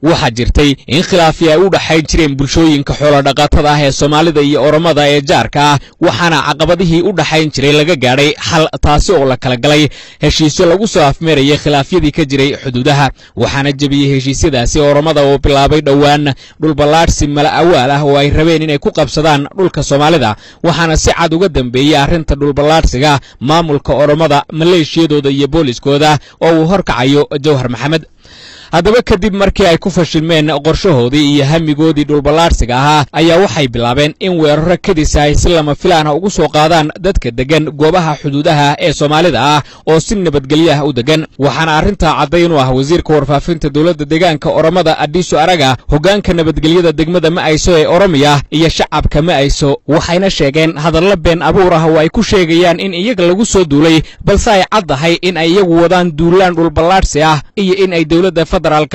waxaa jirtay in khilaafi ay u dhaxayn jireen bulshooyinka xoolodhaqatada ah ee soomaalida iyo oromada ee jaarka ah waxaana caqabadihii u dhaxayn jiray laga gaadhay xal taasi oo la kala galay heshiisyo lagu soo afmeerayay khilaafyadii ka jiray xuduudaha waxaana jebiyey heshiisyadaasi oromada oo bilaabay dhowaan dhulballaadhsi mala awaal ah oo ay rabeen inay ku qabsadaan dhulka soomaalida waxaana si cad uga dambeeyey arrinta dhulballaadhsiga maamulka oromada maleeshiyadooda iyo booliskooda oo uu horkacayo jawhar maxamed haddaba kadib markii ay ku fashilmeen qorshahoodii iyo hamigoodii dhulballaadhsiga ahaa ayaa waxay bilaabeen in weeraro kadis ay si lama filaana ugu soo qaadaan dadka deggan goobaha xuduudaha ee soomaalida ah oo si nabadgelyo ah u deggan waxaana arrintaa caddayn u ah wasiirka warfaafinta dowladda deegaanka oromada adhiiso araga hoggaanka nabadgelyada degmada ma'ayso ee oromiya iyo shacabka ma'ayso waxayna sheegeen hadallo been abuur ah oo ay ku sheegayaan in iyaga lagu soo duulay balse ay caddahay in ay iyagu wadaan duulaan dhulballaadhsi ah iyo in ay dowladda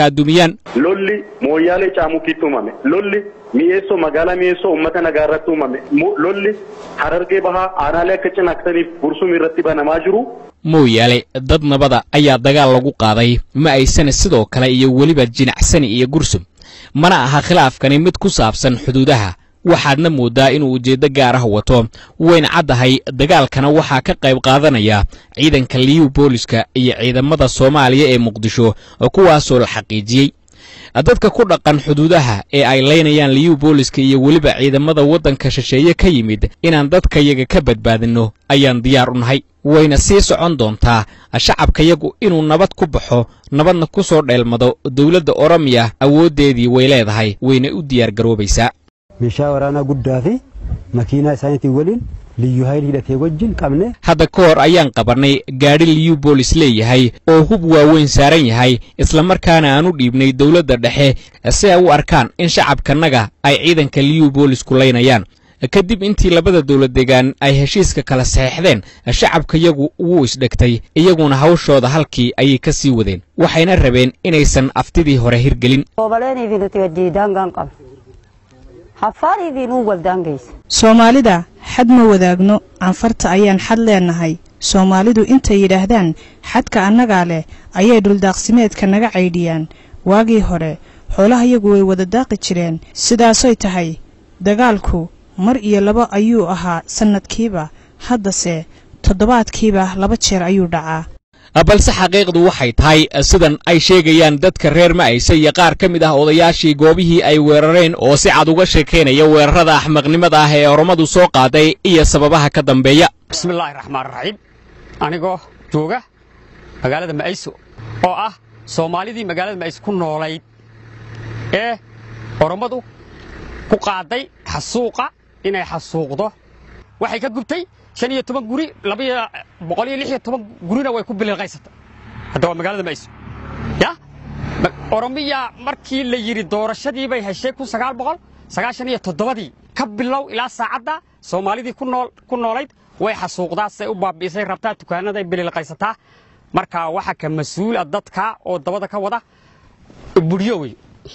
lolli mooyyaalee caamukiitti uumame lolli mi'eessoo magaalaa mi'eessoo uummata nagaa irratti uumame lolli harargee bahaa aanaalee akka cinaaksaniif gursum irratti banamaa jiru. mooyaale dad nabada ayaa dagaal lagu qaaday ma aysana sidoo kale iyo weliba jinacsani iyo gursum mana aha khilaafkani mid ku saabsan xuduudaha waxaadna mooddaa inuu ujeeddo gaar ah wato wayna caddahay dagaalkana waxaa ka qayb qaadanaya ciidanka liyu booliska iyo ciidamada soomaaliya ee muqdisho kuwaasoo la xaqiijiyey dadka ku dhaqan xuduudaha ee ay laynayaan liyu booliska iyo weliba ciidamada waddanka shisheeye ka yimid inaan dadkayaga ka badbaadinno ayaan diyaar u nahay wayna sii socon doontaa shacabkayagu inuu nabad ku baxo nabadna ku soo dheelmado dowladda oromiya awooddeedii way leedahay wayna u diyaar garoobaysaa meeshaa waraanaa guddaa fi makiinaa isaaniitiin waliin liyyu hayl hidhatee wajjin qabne hadda ka hor ayaan qabannay gaadhi liyu boolis leeyahay oo hub waaweyn saaran yahay islamarkaana aan u dhiibnay dowladda dhexe si ay u arkaan in shacabkanaga ay ciidanka liyu boolis ku laynayaan kadib intii labada dowlad deegaan ay heshiiska kala saxeexdeen shacabkayagu wuu isdhegtay iyaguna hawshooda halkii ayay ka sii wadeen waxayna rabeen inaysan aftidii hore hirgelin soomaalida xad ma wadaagno canfarta ayaan xad leennahay soomaalidu intay yidhaahdaan xadka annagaa leh ayay dhuldaaqsimeedka naga caydhiyaan waagii hore xoolahayagu way wada daaqi jireen sidaasoy tahay dagaalku mar iyo laba ayuu ahaa sannadkiiba haddase toddobaadkiiba laba jeer ayuu dhacaa balse xaqiiqdu waxay tahay sidan ay sheegayaan dadka reer ma'ayse iyo qaar ka mid ah odayaashii goobihii ay weerareen oo si cad uga sheekaynaya weerarada axmaqnimada ah ee oromadu soo qaaday iyo sababaha ka dambeeya bismillaahi raxmaan raxiim anigoo jooga magaalada ma'ayso oo ah soomaalidii magaalada ma'ayso ku noolayd ee orommadu ku qaaday xasuuqa inay xasuuqdo waxay ka gubtay shan iyo toban guri labaiyo boqol iyo lix iyo toban gurina way ku biliilqaysatay hadda waa magaalada ma'ayso ya oromiya markii la yidhi doorashadii bay heshay kun sagaal boqol sagaashan iyo toddobadii ka bilow ilaa saacadda soomaalidii ku noolayd way xasuuqdaa siday u baabi'isay rabtaa dukaanaday biliilqaysataa marka waxa ka mas-uula dadka oo dabada ka wada budhyo wey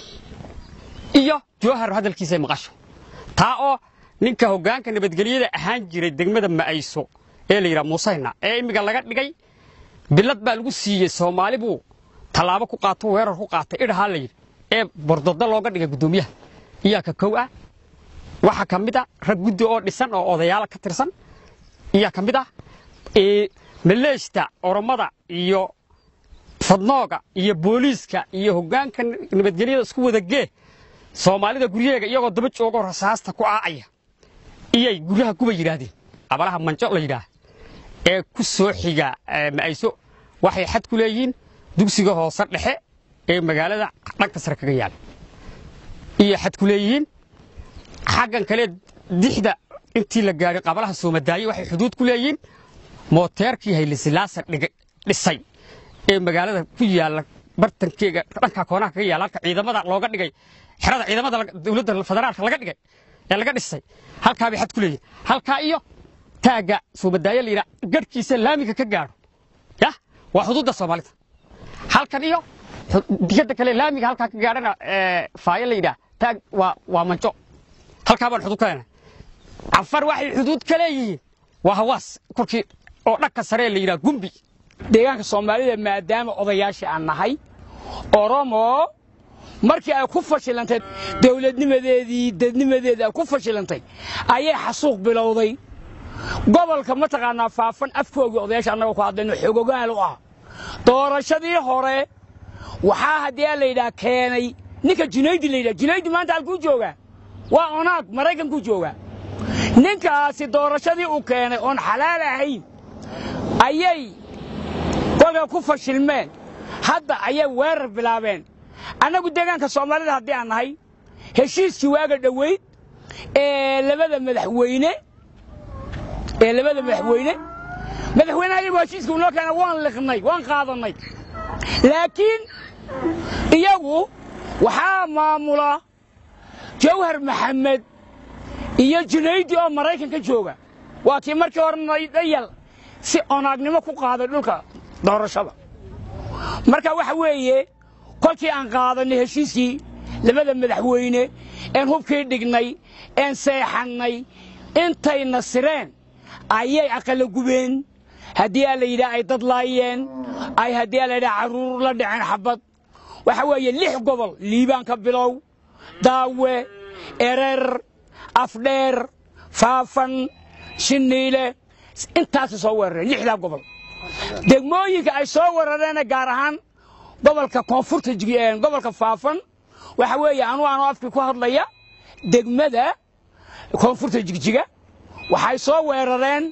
iyo jowhar hadalkiisay maqasho taa oo ninka hoggaanka nabadgelyada ahaan jiray degmada ma'ayso ee la yidhaha muusayna ee imminka laga dhigay bilad baa lagu siiyey soomaali buu tallaabo ku qaato weerar ku qaatay idhahaa la yidhi ee bordodo looga dhigay guddoomiyaha iyaa ka kow ah waxaa ka mid a rag guddi oo dhisan oo odayaala ka tirsan iyaa ka mid ah maleeshta oromada iyo fadnooga iyo booliiska iyo hoggaanka nabadgelyada isku wada gee soomaalida guryaheega iyagoo daba joogoo rasaasta ku aacaya iyay guryaha kuba yidhaahdeen abalaha manjo la yidhaah ee ku soo xiga ma'ayso waxay xad ku leeyihiin dugsiga hoose dhexe ee magaalada dhanka sare kaga yaala iyo xad ku leeyihiin xaggan kale dixda intii la gaadhay qabalaha soomadaaye waxay xuduud ku leeyihiin mooteerkii haylisilaasa dhisay ee magaalada ku yaalla bartankeega dhanka koonaha kaga yaalla halka ciidamada looga dhigay xerada ciidamada dowladda federaalka laga dhigay ee laga dhisay halkaa bay xad ku leeyihin halkaa iyo taagga soomadaaye la yidhaha garhkiisa laamiga ka gaadho yah waa xuduudda soomaalida halkan iyo digada kale laamiga halkaa ka gaadhana faayo la yidhaha taag waa waa manjo halkaa baan xuduud ka leenahay cafar waxay xuduud ka leeyihiin waa hawaas korkii oo dhanka sare la yidhaha gumbi deegaanka soomaalida maadaama odayaashii aan nahay oromo markii ay ku fashilantay dawladnimadeedii dadnimadeedii ay ku fashilantay ayay xasuuq bilowday gobolka mataqaanaa faafan afkoogii odayaasha annagoo ku hadlayno xogogaal u ah doorashadii hore waxaa haddii la yidhaha keenay ninka junaydi la yidhaha junaydi maanta halkuu joogaa waa onaag maraykankuu joogaa ninkaasi doorashadii uu keenay oon xalaal ahayn ayay kolka ku fashilmeen hadda ayay weerar bilaabeen annagu deegaanka soomaalida haddii aan nahay heshiiskii waaga dhoweyd ee labada madaxweyne ee labada madaxweyne madaxweynaha iyagu heshiiska unoo keena waan liqnay waan qaadannay laakiin iyagu waxaa maamula jawhar maxamed iyo junaydi oo maraykanka jooga waa kii markii hore dhayal si onaagnimo ku qaaday dhulka doorashada marka waxa weeye kolkii aan qaadanay heshiiskii labada madaxweyne een hubkii dhignay een seexannay intay nasireen ayay aqala gubeen haddii aa la yidhaha ay dad laayeen ay haddii aa la yidhaha carruur la dhaceen xabad waxa weeye lix gobol liibaan ka bilow daawe erer afdheer faafan shiniile intaasay soo weerareen lixdaa gobol degmooyinka ay soo weerareena gaar ahaan gobolka koonfurta gobolka faafan waxa weeye anuu anoo afkii ku hadlaya degmada koonfurta jigjiga waxay soo weerareen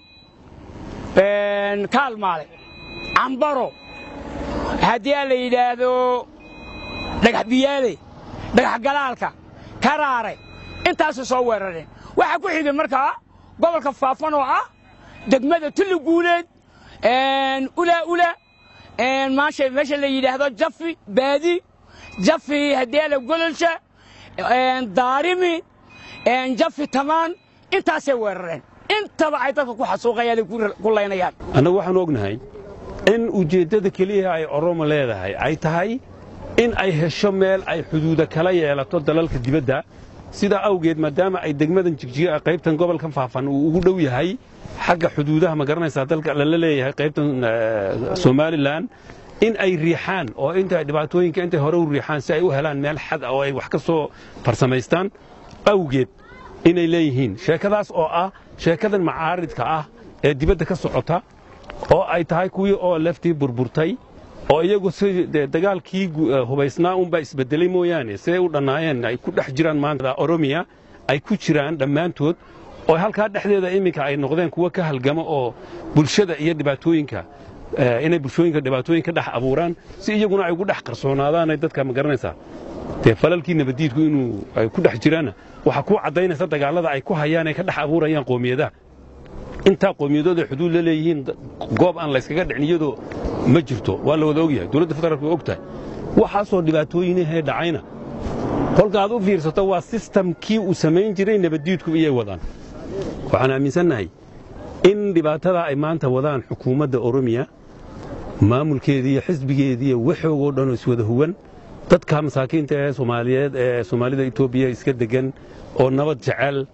kaalmaale cambaro haddii aa la yidhaahdo dhagax biyaale dhagax galaalka karaare intaasay soo weerareen waxaa ku xigay markaa gobolka faafan oo ah degmada tulli guuleed ulaa ula maasha meesha la yidhaahdo jafi baadi jafi haddii ala gololsha daarimi jafi tamaan intaasay weerareen intaba ay dadka ku xasuuqayaan ku laynayaan annagu waxaanu ognahay in ujeeddada keliya ay oromo leedahay ay tahay in ay hesho meel ay xuduuda kala yeelato dalalka dibadda sidaa awgeed maadaama ay degmadan jigjiga qaybtan gobolkan faafan uu ugu dhow yahay xagga xuduudaha ma garanaysaa dalka lala leeyahay qaybtan somalilan in ay riixaan oo inta dhibaatooyinka intay hore u riixaan si ay u helaan meel xad oo ay wax ka soo farsamaystaan awgeed inay leeyihiin sheekadaas oo ah sheekadan macaaridka ah ee dibadda ka socota oo ay tahay kuwii oo leftii burburtay oo iyagu si dagaalkii hubaysnaa unbaa isbedelay mooyaane siday u dhannaayeen ay ku dhex jiraan maanta oromiya ay ku jiraan dhammaantood oo halkaa dhexdeeda iminka ay noqdeen kuwo ka halgama oo bulshada iyo dhibaatooyinka inay bulshooyinka dhibaatooyin ka dhex abuuraan si iyaguna ay ugu dhex qarsoonaadaanay dadka ma garanaysaa dee falalkii nabaddiidku inuu ay ku dhex jiraanna waxaa kuu caddaynaysa dagaallada ay ku hayaan ay ka dhex abuurayaan qoomiyadaha intaa qoomiyadooda xuduud la leeyihiin goob aan layskaga dhicin iyadoo ma jirto waa la wada ogyahay dowladda federaalk way og tahay waxaasoo dhibaatooyinahee dhacayna kolka aad u fiirsato waa sistamkii uu samayn jiray nabaddiidku iyay wadaan waxaan aaminsannahay in dhibaatada ay maanta wadaan xukuumadda oromiya maamulkeedii iyo xisbigeedii iyo waxoogoo dhanoo iswada huwan dadka masaakiinta ee soomaaliyeed ee soomaalida etoobiya iska deggan oo nabad jecel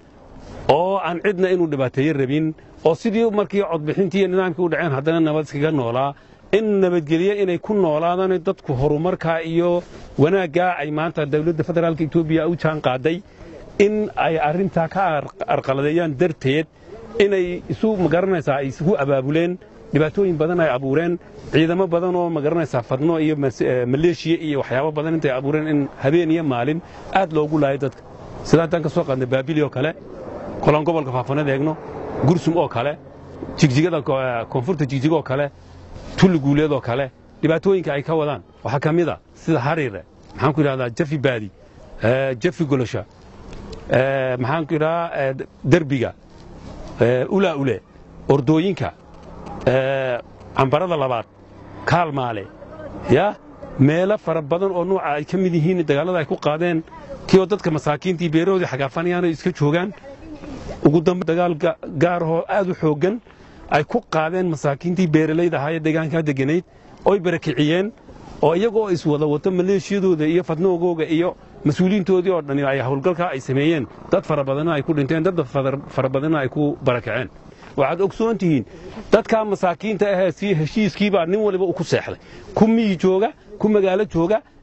oo aan cidna inuu dhibaateeyo rabin oo sidii markii codbixintii iyo nidaamkii u dhaceen haddana nabad iskaga noolaa in nabadgelye inay ku noolaadaan dadku horumarkaa iyo wanaaggaa ay maanta dowladda federaalka etoobiya u jaan qaaday in ay arrintaa ka arqaladeeyaan darteed inay isu magaranaysaa ay isugu abaabuleen dhibaatooyin badan ay abuureen ciidamo badan oo magaranaysaa fadno iyo maleeshiya iyo waxyaabo badan intay abuureen in habeen iyo maalin aad loogu laayo dadka sida haddaan ka soo qaadnay baabili oo kale kolaan gobolka faafanada eegno gursum oo kale jigjigada koonfurta jigjiga oo kale tulli guuleed oo kale dhibaatooyinka ay ka wadaan waxaa ka mid a sida hariire maxaan ku idhahdaa jafi baadi jafi golosha maxaan ku idhahaa derbiga ulaa ule ordooyinka cambarada labaad kaalmaale ya meelo fara badan oo nuuca ay ka mid yihiin dagaallada ay ku qaadeen kioo dadka masaakiintii beerahoodii xagaafanayaan ay iska joogaan ugu dambe dagaal gaarahoo aad u xooggan ay ku qaadeen masaakiintii beeralayda ahaa ee deegaankaa deganayd oy barakiciyeen oo iyagoo iswada wato maleeshiyadooda iyo fadnoogooga iyo mas-uuliyiintoodii oo dhani ay howlgalkaa ay sameeyeen dad fara badanna ay ku dhinteen dad fara badanna ay ku barakaceen waxaad ogsoon tihiin dadkaa masaakiinta ahee si heshiiskiibaa nin waliba u ku seexday ku miyi jooga ku magaalo jooga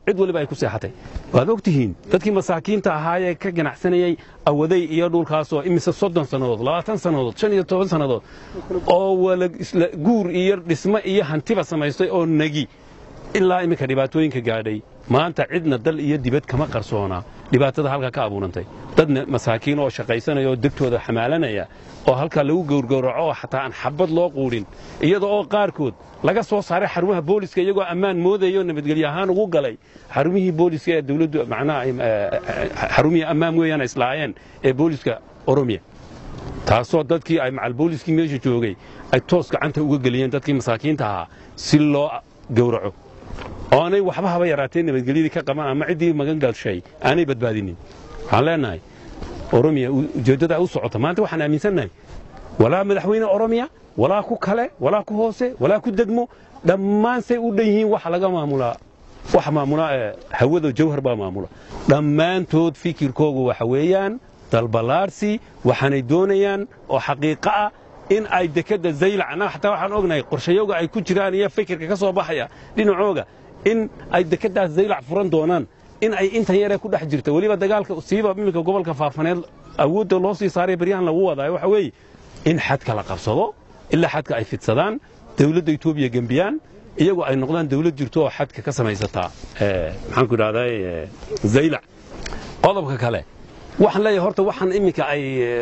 cid waliba ay ku seexatay waad og tihiin dadkii masaakiinta ahaayee ka ganacsanayey awaday iyo dhulkaasoo imise soddon sannadood labaatan sannadood shan iyo toban sannadood oo wala isla guur iyo dhismo iyo hantiba samaystay oo negi ilaa iminka dhibaatooyinka gaadhay maanta cidna dal iyo dibad kama qarsoona dhibaatada halkaa ka abuurantay dadna masaakiin oo shaqaysanaya oo degtooda xamaalanaya oo halkaa lagu gowrgowraco oo xataa aan xabad loo quudhin iyada oo qaarkood laga soo saaray xarumaha booliska iyagoo ammaan moodaya oo nabadgelyo ahaan ugu galay xarumihii booliska ee dawladdu macnaha xarumihii ammaan weeyaan islaayeen ee booliska oromiya taasoo dadkii ay macal booliskii meesha joogay ay toos gacanta uga geliyeen dadkii masaakiinta ahaa si loo gowraco oonay waxba haba yaraatee nabadgelyadii ka qaban ama ciddii magan galshay aanay badbaadinin waxaan leenahay oromiya ujeeddada u socota maanta waxaan aaminsannahay walaa madaxweyne oromiya walaa ku kale walaa ku hoose walaa ku degmo dhammaan say u dhan yihiin waxa laga maamulaa waxa maamulaa hawada jawhar baa maamula dhammaantood fikirkoogu waxa weeyaan dalballaarsi waxaanay doonayaan oo xaqiiqo ah in ay dekedda zaylac annaga xataa waxaan ognahay qorshayowga ay ku jiraan iyo fikirka ka soo baxaya dhinacooga in ay dekeddaas zaylac furan doonaan in ay intan yaree ku dhex jirta weliba dagaalka siiba iminka gobolka faafaneed awoodda loo sii saaray baryahan lagu wadaayo waxa weeye in xadka la qabsado ilaa xadka ay fidsadaan dawladda etoobiya gembiyaan iyagoo ay noqdaan dawlad jirto oo xadka ka samaysataa maxaan ku idhahdaa zaylac qodobka kale waxaan leeyahay horta waxaan iminka ay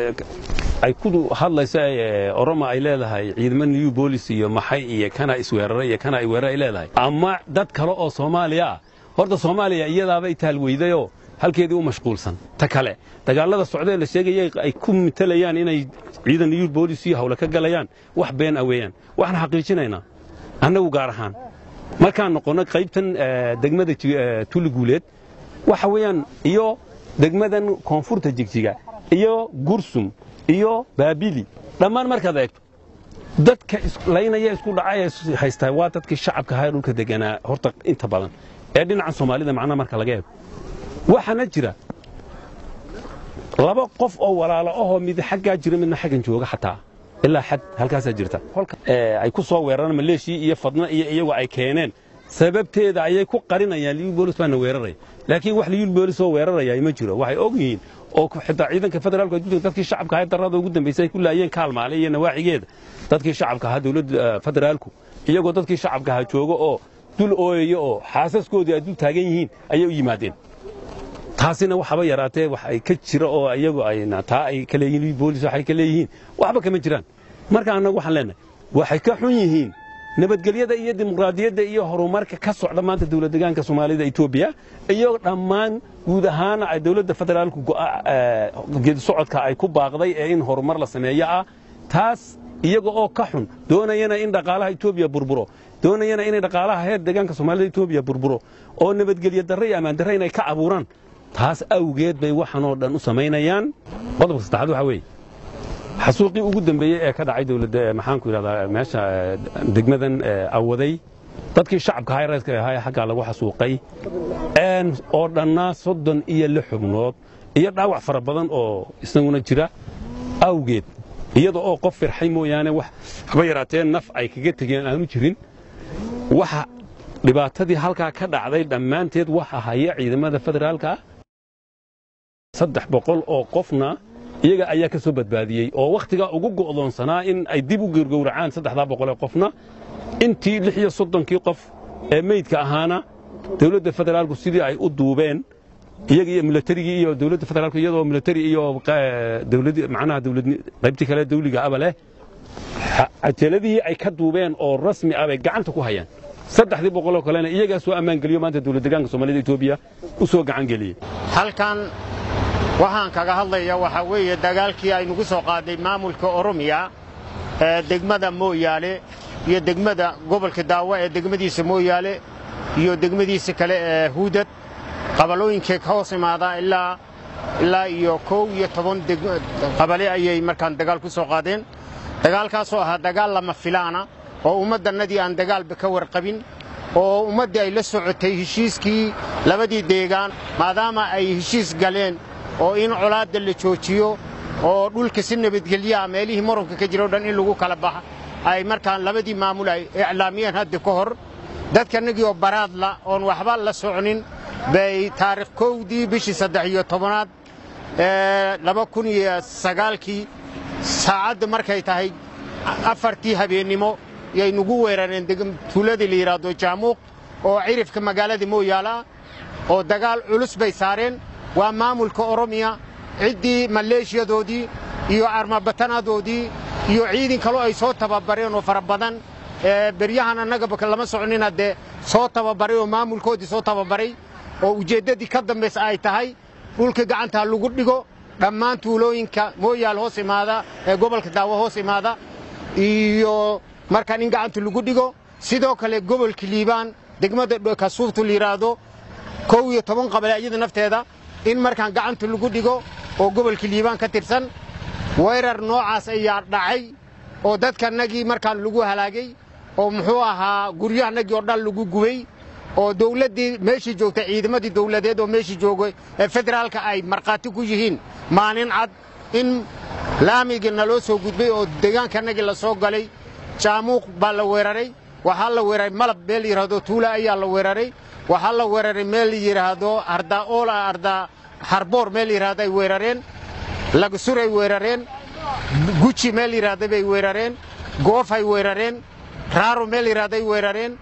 ay ku hadlayso oroma ay leedahay ciidamo new bolis iyo maxay iyo kana isweeraray iyo kana weerar ay leedahay ama dad kale oo soomaaliya ah horta soomaaliya iyadaaba itaalweydayoo halkeedii u mashquulsan ta kale dagaalada socdee la sheegaya ay ku mitalayaan inay ciidan new bolis iyo hawle ka galayaan wax been ah weeyaan waxaan xaqiijinaynaa annagu gaar ahaan markaan noqonno qaybtan degmada tuli guuleed waxa weeyaan iyo degmadan koonfurta jigjiga iyo gursum iyo baabili dhammaan markaad eegto dadka laynaya isku dhacay haystaa waa dadkii shacabka ahaa ee dhulka deganaa horta inta badan ee dhinacan soomaalida macnaha marka laga eego waxaana jira laba qof oo walaalo ahoo mid xaggaa jira midna xaggan jooga xataa ilaa xad halkaasaa jirta ay ku soo weeraraan maleeshii iyo fadna iyo iyagu ay keeneen sababteeda ayay ku qarinayaan liyu boolis baana weeraraya laakiin wax liyu boolis oo weeraraya ma jiro waxay og yihiin oo xitaa ciidanka federaalku adduunka dadkii shacabka ahaa darrada ugu dambaysay ay ku laayeen kaalmaale iyo nawaaxigeeda dadkii shacabka ahaa dawladda federaalku iyagoo dadkii shacabka ahaa jooga oo dul ooyaya oo xaasaskoodii ay dul taagan yihiin ayay u yimaadeen taasina waxaba yaraatee wax ay ka jira oo iyagu ayna taa ay ka leeyihiin liyu boolis waxay ka leeyihiin waxba kama jiraan marka annagu waxaan leenahay waxay ka xun yihiin nabadgelyada iyo dimuqraadiyadda iyo horumarka ka socda maanta dawlad degaanka soomaalida etoobiya iyo dhammaan guud ahaana ay dawladda federaalku geedi socodka ay ku baaqday ee in horumar la sameeyo ah taas iyaga oo ka xun doonayana in dhaqaalaha etoobiya burburo doonayana inay dhaqaalaha heer deegaanka soomaalida etoobiya burburo oo nabadgelyo darre iyo ammaan darre inay ka abuuraan taas awgeed bay waxanoo dhan u samaynayaan qodobka saddexaad waxaa weeye xasuuqii ugu dambeeyey ee ka dhacay dawladda maxaanku yidhahdaa meesha degmadan awaday dadkii shacabka ahaa reerka ahaa ee xaggaa lagu xasuuqay oo dhannaa soddon iyo lix xubnood iyo dhaawac fara badan oo isaguna jira awgeed iyada oo qof firxay mooyaane wax haba yaraatee naf ay kaga tegeen aanu jirin waxa dhibaatadii halkaa ka dhacday dhammaanteed waxa haya ciidamada federaalka ah saddex boqol oo qofna iyaga ayaa ka soo badbaadiyey oo wakhtigaa ugu go'doonsanaa in ay dib u gowrgowracaan saddexdaa boqolee qofna intii lix iyo soddonkii qof ee meydka ahaana dawladda federaalku sidii ay u duubeen iyaga iyo milatarigii iyo dawladda federaalku iyadoo milatari iyo dawlad macnaha dawlad qaybtii kale dawliga aba leh cajaladihii ay ka duubeen oo rasmi ah bay gacanta ku hayaan saddexdii boqoloo kalena iyagaa soo ammaan geliyo maanta dawlad degaanka soomaalida etoobiya u soo gacan geliyey halkan waxaan kaga hadlaya waxaa weeye dagaalkii aynugu soo qaaday maamulka oromiya ee degmada mooyaale iyo degmada gobolka daawa ee degmadiisa mooyaale iyo degmadiisa kale ee huudad qabalooyinkay ka hoos imaadaan ilaa ilaa iyo kow iyo toban qabale ayay markaan dagaal ku soo qaadeen dagaalkaasoo ahaa dagaal lama filaana oo ummaddannadii aan dagaalba ka warqabin oo ummaddii ay la socotay heshiiskii labadii deegaan maadaama ay heshiis galeen oo in colaadda la joojiyo oo dhulka si nabadgelyaha meelihii muranka ka jira o dhan in lagu kala baxa ay markaan labadii maamul ay iclaamiyeen hadda ka hor dadkanagii oo baraadla oon waxba la soconin bay taarikh kowdii bishii saddex iyo tobanaad laba kun iyo sagaalkii saacadda markay tahay afartii habeennimo yay nagu weerareen tuuladii la yidhaahdo jaamuuq oo cirifka magaalada mooyaala oo dagaal culus bay saareen waa maamulka oromiya ciddii maleeshiyadoodii iyo armabatanadoodii iyo ciidan kaloo ay soo tababareen oo fara badan beryahan annagaba lama soconina dee soo tababaray oo maamulkoodii soo tababaray oo ujeeddadii ka dambaysa ay tahay dhulka gacantaa lagu dhigo dhammaan tuulooyinka mooyaal hoos imaada ee gobolka daawo hoos imaada iyo markaan in gacanta lagu dhigo sidoo kale gobolka liibaan degmada kasuuftu la yidhaahdo kow iyo toban qabale iyada nafteeda in markaan gacanta lagu dhigo oo gobolka liibaan ka tirsan weerar noocaas ayaa dhacay oo dadkanagii markaan lagu halaagay oo muxuu ahaa guryahanagii oo dhan lagu gubay oo dawladdii meeshii joogtay ciidamadii dawladeed oo meeshii joogay ee federaalka ay markhaati ku yihiin maalin cad in laamigii naloo soo gudbay oo deegaankanagii la soo galay jaamuuq baa la weeraray waxaa la weeraray malab meel la yidhaahdo tuula ayaa la weeraray waxaa la weeraray meel la yidhaahdo ardaa oola ardaa harboor meel la yidhahdo ay weerareen lagasuray weerareen guji meel la yidhahda bay weerareen goofay weerareen raaro meel la yidhahday weerareen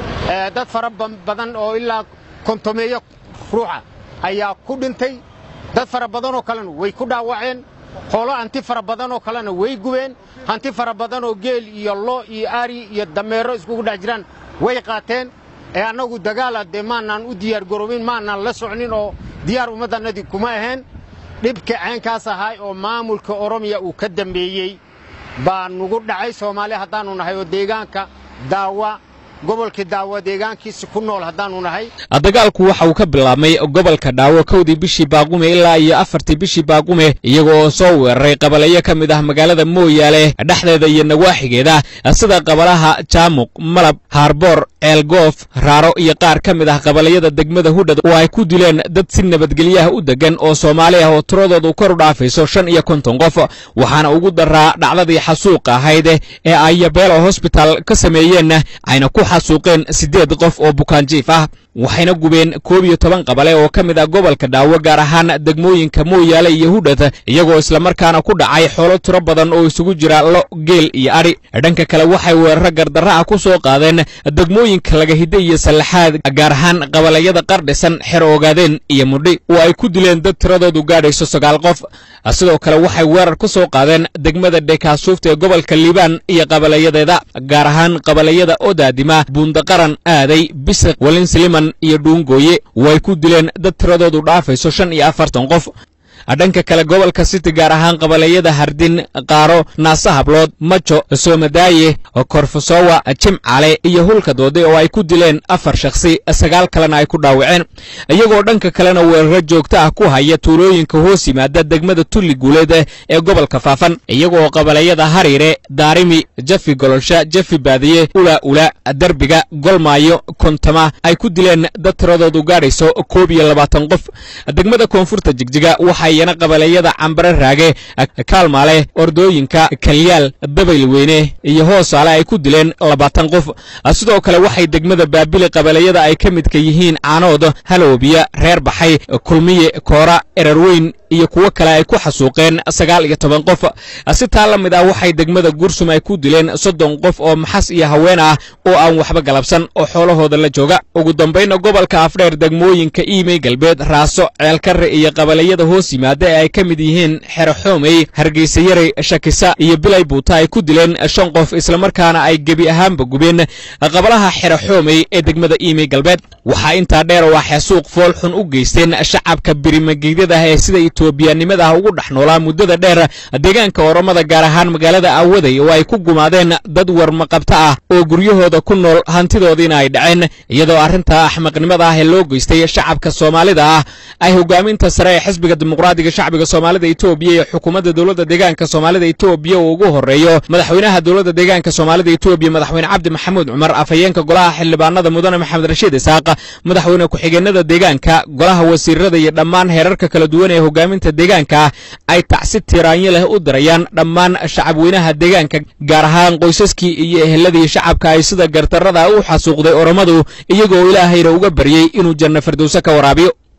dad fara badan oo ilaa kontomeeyo ruuxa ayaa ku dhintay dad fara badanoo kalena way ku dhaawaceen hoolo hanti fara badanoo kalena way gubeen hanti fara badan oo geel iyo lo iyo ari iyo dameero iskugu dhex jiraan way qaateen ee annagu dagaala dee maanaan u diyaargaroobin maanaan la socnin oo diyaar ummaddannadii kuma ahayn dhibka ceenkaas ahay oo maamulka oromiya uu ka dambeeyey baa nugu dhacay soomaali haddaannu nahay oo deegaanka daawa gobolka daawa deegaankiisa ku nool haddaannu nahay dagaalku waxa uu ka bilaabmay gobolka dhaawo kowdii bishii baaqume ilaa iyo afartii bishii baaqume iyaga oo soo weeraray qabaleyo ka mid ah magaalada mooyaale dhexdeeda iyo nawaaxigeeda sida qabalaha jaamuq malab haarboor ceelgoof raaro iyo qaar ka mid ah qabalayada degmada hudhad oo ay ku dileen dad si nabadgelyaha u deggan oo soomaali ah oo tiradoodu kor u dhaafayso shan iyo konton qof waxaana ugu daraa dhacdadii xasuuqa ahayd ee ay yabeelo hosbitaal ka sameeyeen ayna ku xasuuqeen siddeed qof oo bukaanjiif ah waxayna gubeen koob iyo toban qabale oo ka mid ah gobolka dhaawo gaar ahaan degmooyinka mooyaale iyo hudhad iyagoo islamarkaana ku dhacay xoolo tiro badan oo isugu jira lo geel iyo adhi dhanka kale waxay weeraro gardarra ah ku soo qaadeen degmooyinka lagahidde iyo sallaxaad gaar ahaan qabalayada qardhisan xer ogaadeen iyo mudhi oo ay ku dileen dad tiradoodu gaadhayso sagaal qof sidoo kale waxay weerar ku soo qaadeen degmada dhekaasuufta ee gobolka liibaan iyo qabalayadeeda gaar ahaan qabalayada odaadima buundaqaran aaday bisiq walinsliman iyo dhuungooye oo ay ku dileen dad tiradoodu dhaafayso shan iyo afartan qof dhanka kale gobolka city gaar ahaan qabalayada hardin qaaro naasa hablood majo soomadaaye korfusowa jimcale iyo hulka doode oo ay ku dileen afar shakhsi sagaal kalena ay ku dhaawaceen iyagoo dhanka kalena weeraro joogto ah ku haya tuulooyinka hoos yimaada degmada tulli guuleed ee gobolka faafan iyagoo qabalayada hariire daarimi jafi gololsha jafi baadiye ula ula derbiga golmaayo kontama ay ku dileen dad tiradoodu gaadhayso koob iyo labaatan qof degmada koonfurta jigjiga waxayana qabalayada cambare raage kaalmaale ordooyinka kalyaal dabayl weyne iyo hoosaale ay ku dileen labaatan qof sidoo kale waxay degmada baabili qabalayada ay ka midka yihiin caanood haloobiya reer baxay kulmiye koora erarweyn iyo kuwo kale ay ku xasuuqeen sagaal iyo toban qof si taa la mid ah waxay degmada gursum ay ku dileen soddon qof oo maxas iyo haween ah oo aan waxba galabsan oo xoolahooda la jooga ugu dambayna gobolka afdheer degmooyinka iimey galbeed raaso ceelkarre iyo qabalayada hoos yimaada ee ay ka mid yihiin xero xoomey hargeysa yaray shakisa iyo bilay buuta ay ku dileen shan qof islamarkaana ay gebi ahaanba gubeen qabalaha xero xoomey ee degmada iimey galbeed waxaa intaa dheer oo ah xasuuq fool xun u geysteen shacabka birimageedyada ah ee sida etoobiyanimada ah ugu dhex noolaa muddada dheer deegaanka oromada gaar ahaan magaalada aawaday oo ay ku gumaadeen dad warmaqabta ah oo guryahooda ku nool hantidoodiina ay dhaceen iyadoo arrinta axmaqnimada ah ee loo geystay shacabka soomaalida ah ay hogaaminta sare ee xisbiga dimuqraadiga shacbiga soomaalida etoobiya iyo xukuumadda dowladda deegaanka soomaalida etoobiya uu ugu horreeyo madaxweynaha dowladda deegaanka soomaalida etoobiya madaxweyne cabdi maxamuud cumar afhayeenka golaha xildhibaanada mudane maxamed rashiid isaaq madaxweyne ku-xigeenada deegaanka golaha wasiirada iyo dhammaan heerarka kala duwan ee hogaami hogaaminta deegaanka ay tacsi tiraanyo leh u dirayaan dhammaan shacabweynaha deegaanka gaar ahaan qoysaskii iyo eheladii shacabka ay sida gardarrada u xasuuqday oromadu iyagoo ilaahayna uga baryey inuu janno firdowse ka waraabiyo